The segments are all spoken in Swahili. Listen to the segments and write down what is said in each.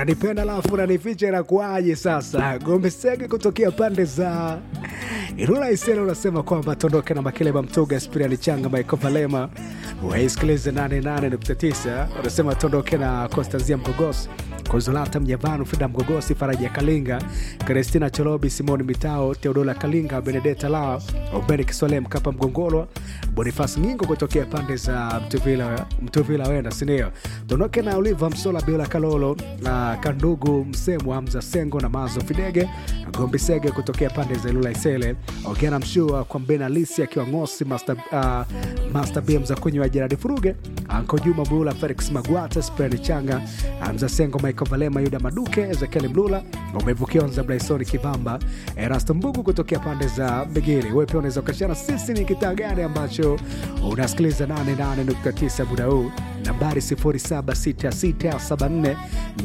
unanipenda alafu unanificha inakuaje sasa gombe sege kutokea pande za irula isela unasema kwamba tondoke na makeleba mtoga spiriani changa michael valema waisikilize 88.9 unasema tondoke na constanzia mgogosi Konsolata Mjavanu, Frida Mgogosi, Faraja Kalinga, Kristina Cholobi, Simoni Mitao, Teodola Kalinga, Benedeta Lao, Obeni Kiswale, Mkapa Mgongolwa, Bonifas Ngingo kutokea pande za Mtuvila, Mtuvila wenda sindio. Tondoke na Oliva Msola, Biola Kalolo, uh, Kandugu Msemu, Hamza Sengo na Mazo Fidege, Gombi Sege kutokea pande za Ilula Isele, Ogena Mshua kwa Mbena Lisi akiwa Ngosi, Master, uh, Master BM za kunywa Jeradi Furuge, Anko Juma Bula, Felix Magwata, Spreni Changa, Hamza Sengo, Michael Valema, Yuda Maduke, Ezekiel Mlula, Umevukionza Blaisoni Kivamba, Erasto Mbugu kutokea pande za Bigiri. Wewe pia unaweza ukashana sisi ni kitaa gani ambacho unasikiliza 88.9 muda huu, nambari 076674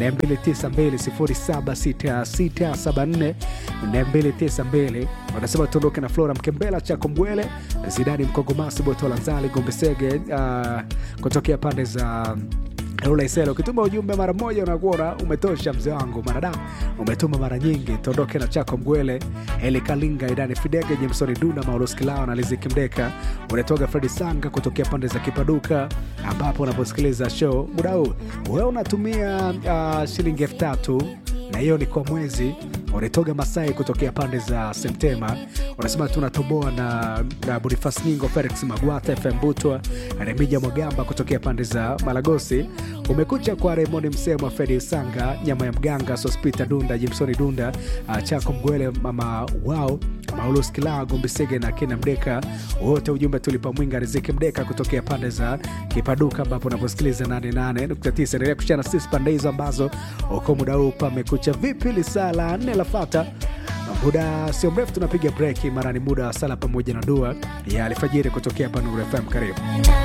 292 076674 wanasema tuondoke na Flora Mkembela, Chako Mbwele, Zidani Mkogomasi, Botola Nzali, Gombesege uh, kutokea pande za Lula Isela, ukituma ujumbe mara moja unakuwa umetosha. Mzee wangu mwanadamu, umetuma mara nyingi. Tondoke na chako Mgwele, Eli Kalinga, Idani Fidege, Jemsoni Duna, Maulus Kilao na Liziki Mdeka. Unatoka Fredi Sanga kutokea pande za Kipaduka, ambapo unaposikiliza show muda huu wewe unatumia uh, shilingi elfu tatu na hiyo ni kwa mwezi. Unatoga Masai kutokea pande za Septema, unasema tunatoboa na, na Bonifas Nyingo, Felix Magwata, FM Butwa, Remija Mwagamba kutokea pande za Malagosi. Umekucha kwa Raymond Msemo, Fedi Sanga, Nyama ya Mganga, Sospita Dunda, Jimsoni Dunda, uh, Chako Mgwele, Mama wao Maulus Kilaa, Gombisege na Kina Mdeka, wote ujumbe tulipa mwinga Riziki Mdeka kutokea pande za Kipaduka, ambapo unaposikiliza 88.9 endelea kushana sisi pande hizo ambazo uko muda huu pamekucha vipi. Lisaa la nne lafata muda sio mrefu tunapiga breki, mara ni muda wa sala pamoja na dua ya alfajiri kutokea hapa Nuru FM. Karibu.